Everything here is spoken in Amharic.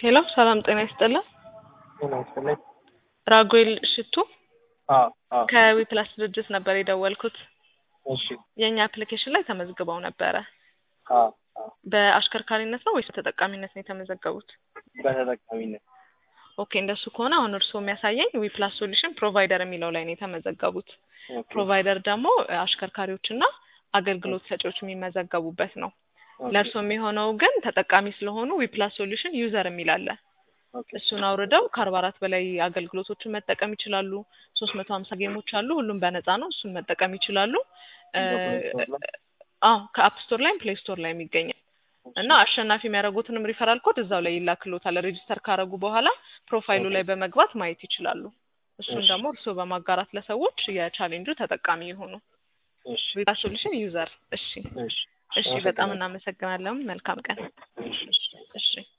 ሄሎ ሰላም ጤና ይስጥልን። ጤና ይስጥልኝ። ራጉኤል ሽቱ አዎ አዎ ከዊፕላስ ድርጅት ነበር የደወልኩት። እሺ የእኛ አፕሊኬሽን ላይ ተመዝግበው ነበረ። አዎ አዎ በአሽከርካሪነት ነው ወይስ በተጠቃሚነት ነው የተመዘገቡት? በተጠቃሚነት ኦኬ እንደሱ ከሆነ አሁን እርስዎ የሚያሳየኝ ዊፕላስ ሶሉሽን ፕሮቫይደር የሚለው ላይ ነው የተመዘገቡት። ኦኬ ፕሮቫይደር ደግሞ አሽከርካሪዎችና አገልግሎት ሰጪዎች የሚመዘገቡበት ነው። ኦኬ ለእርስዎ የሚሆነው ግን ተጠቃሚ ስለሆኑ ዊፕላስ ሶሉሽን ዩዘር የሚል አለ። ኦኬ እሱን አውርደው ከአርባ አራት በላይ አገልግሎቶችን መጠቀም ይችላሉ። ሶስት መቶ ሀምሳ ጌሞች አሉ። ሁሉም በነፃ ነው። እሱን መጠቀም ይችላሉ። እ አዎ ከአፕ ስቶር ላይም ፕሌይ ስቶር ላይ የሚገኛል እና አሸናፊ የሚያደርጉትንም ሪፈራል ኮድ እዛው ላይ ይላክሎታል። ሬጂስተር ካደረጉ በኋላ ፕሮፋይሉ ላይ በመግባት ማየት ይችላሉ። እሱን እሺ። ደግሞ እርስዎ በማጋራት ለሰዎች የቻሌንጁ ተጠቃሚ የሆኑ እሺ ዊፕላስ ሶሉሽን ዩዘር። እሺ እሺ እሺ፣ በጣም እናመሰግናለን። መልካም ቀን። እሺ እሺ